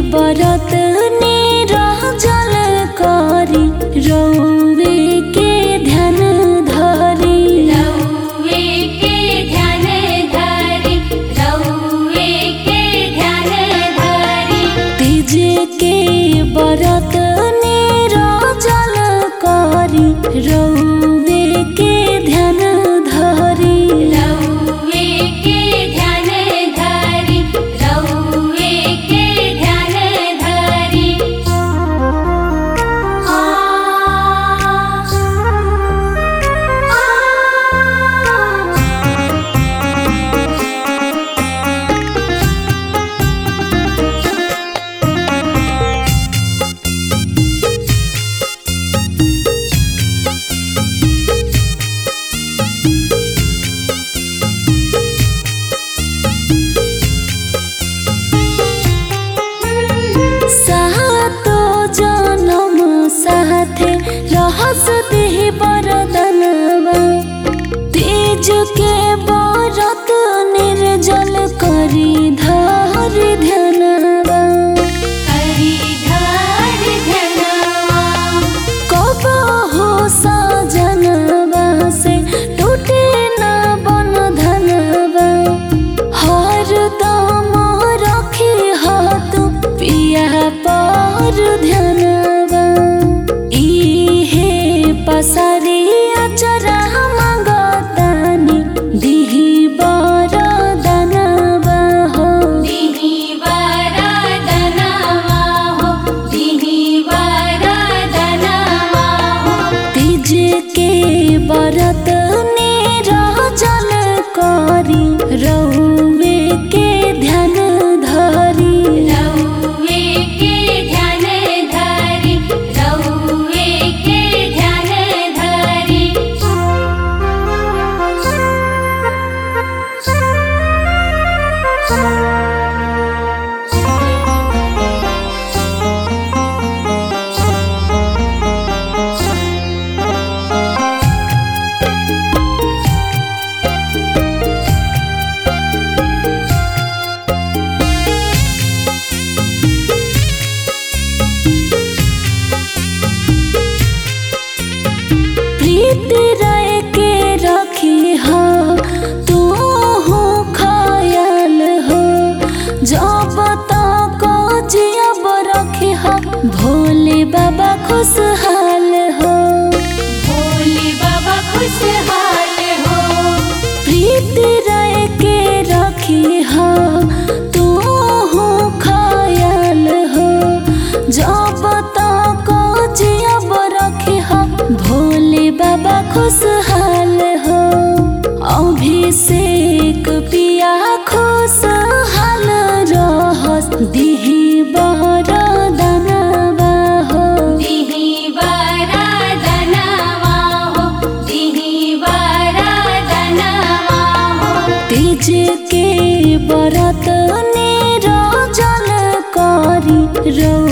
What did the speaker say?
बरत निरह जल करी रौवे के ध्यान धरी रउवे के ध्यान धरि रउवे के ध्यान धरि तीज के बरत निरह जल करी रौवे के ध्यान धरी रउवे के ध्यान धरि रउवे के ध्यान धरि आ सातो जनम साथे रहस देहि बरदनवा तेज के बरत निर्जल करी धर ध्यानवा हरि धरि ध्यानवा कब हो सजनवा से टूटे न बन धनवा हर दम रखी हाथ पिया पर ध्यानवा इहे पसरी अचरा मंगतानी दिही बरदनवा हो दिहि वरदनवा हो दिहि वरदनवा हो तीज के बरत निरह जल करी रौवे के ध्यान धरी रउवे के ध्यान धरि रउवे के ध्यान धरि प्रीति रह के रखी हो तू हो खयाल हो जब तक जियब रखी हो भोले बाबा खुशहाल हो भोले बाबा खुशहाल हो प्रीति रह के रखी हो तू हो खयाल हो जब तक जियब रखी हो भोले बाबा खुशहाल हो अभिषेक पिया खुशहाल रहस दिही बरदनवा हो दिहि वरदनवा हो दिहि वरदनवा हो तीज के बरत निरजल करी रौ